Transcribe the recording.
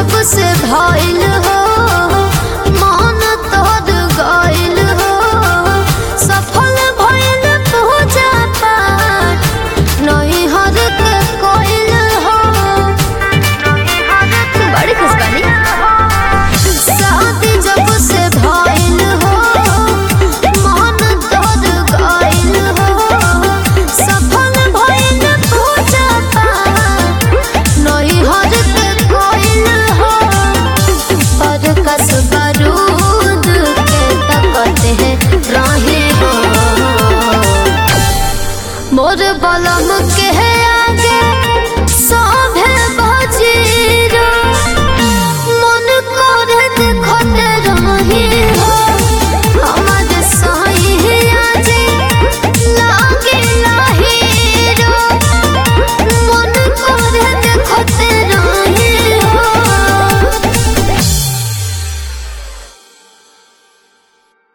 जब से भइल हो मन तोड़ गइल हो सफल भइल पूजा पाठ नहीं हर के कोइल हो बड़ी खुश बानी शादी जब से भइल हो मन तोड़ गइल हो सफल भइल पूजा पाठ नहीं हर के कोइल हो पर कस बारूद के तकते हैं राहे हो मोर बलम के आगे सब